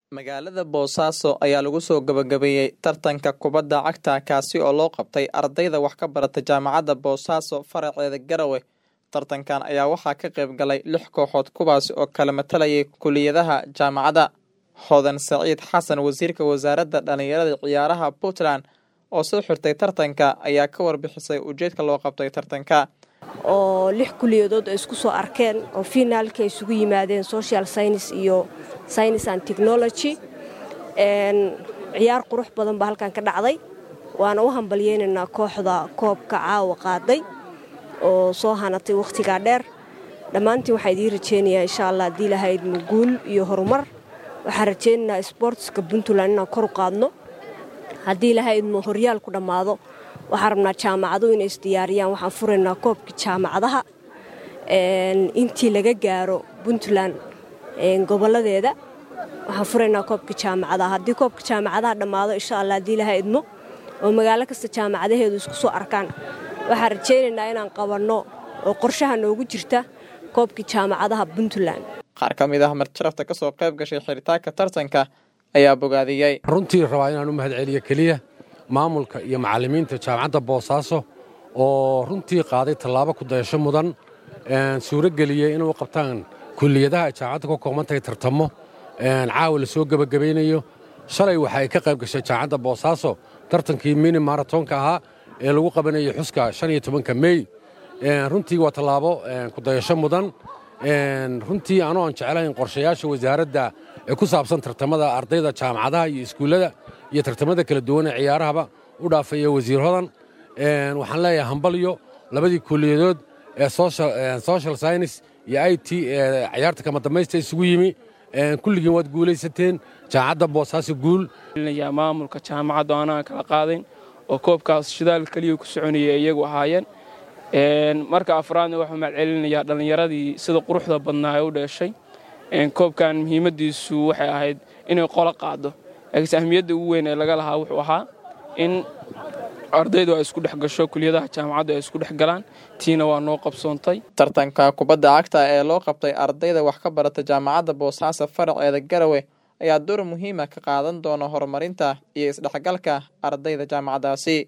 magaalada boosaaso ayaa lagu soo gabagabeeyey tartanka kubadda cagta kaasi oo loo qabtay ardayda wax ka barata jaamacadda boosaaso faraceeda garawe tartankan ayaa waxaa ka qayb galay lix kooxood kuwaasi oo kala matalayay kuliyadaha jaamacadda hodan saciid xasan wasiirka wasaaradda dhallinyarada ciyaaraha puntland oo soo xirtay tartanka ayaa ka warbixisay ujeedka loo qabtay tartanka oo lix kuliyadood ay isku soo arkeen oo finaalka ay isugu yimaadeen social science iyo science and technology ciyaar qurux badan baa halkan ka dhacday waana u hambalyeynaynaa kooxda koobka caawa qaaday oo soo hanatay wakhtigaa dheer dhammaantiin waxaa idiin rajeynayaa insha allah haddii lahayd muguul iyo horumar waxaan rajeynaynaa sboortska puntland inaan kor u qaadno haddii lahayd mu horyaal ku dhammaado waxaan rabnaa jaamacaduhu inay isdiyaariyaan waxaan furaynaa koobkii jaamacadaha intii laga gaaro puntland goboladeeda waxaan furaynaa koobkii jaamacadaha haddii koobka jaamacadaha dhammaado insha allah haddii laha idmo oo magaalo kasta jaamacadaheedu isku soo arkaan waxaan rajaynaynaa inaan qabanno oo qorshaha noogu jirta koobkii jaamacadaha puntland qaar ka mid ah marjarafta ka soo qayb gashay xiritaanka tartanka ayaa bogaadiyey runtii rabaa inaan u mahadceliyo keliya maamulka iyo macallimiinta jaamacadda boosaaso oo runtii qaaday tallaabo ku dayasho mudan suuro geliyey inuu qabtaan kuliyadaha ay jaamacadda ka koobantahay tartamo caawa la soo gebagabaynayo shalay waxa ay ka qayb gashay jaamacadda boosaaso tartankii mini maratonka ahaa ee lagu qabanayay xuska shan iyo tobanka mey runtii waa tallaabo ku dayasho mudan runtii anoo aan jeclayn qorshayaasha wasaaradda ee ku saabsan tartamada ardayda jaamacadaha iyo iskuullada iyo tartamada kala duwan ee ciyaarahaba u dhaafaya wasiir hodan waxaan leeyahay hambalyo labadii kuliyadood ee social science iyo i t ee ciyaarta kama dambaysta isugu yimi kulligiin waad guulaysateen jaamacadda boosaaso guul maamulka jaamacadda anaan kala qaadayn oo koobkaas shidaal keliya ku soconayay iyagu ahaayeen marka afraadna waxuu mahadcelinayaa dhallinyaradii sida quruxda badnaa ee u dheeshay koobkan muhiimaddiisu waxay ahayd inay qolo qaado laakiinse ahmiyadda ugu weyn ee laga lahaa wuxuu ahaa in ardaydu ay isku dhex gasho kuliyadaha jaamacaddu ay isku dhex galaan tiina waa noo qabsoontay tartanka kubadda cagta ee loo qabtay ardayda wax ka barata jaamacadda boosaaso faraceeda garawe ayaa door muhiima ka qaadan doona horumarinta iyo isdhexgalka ardayda jaamacaddaasi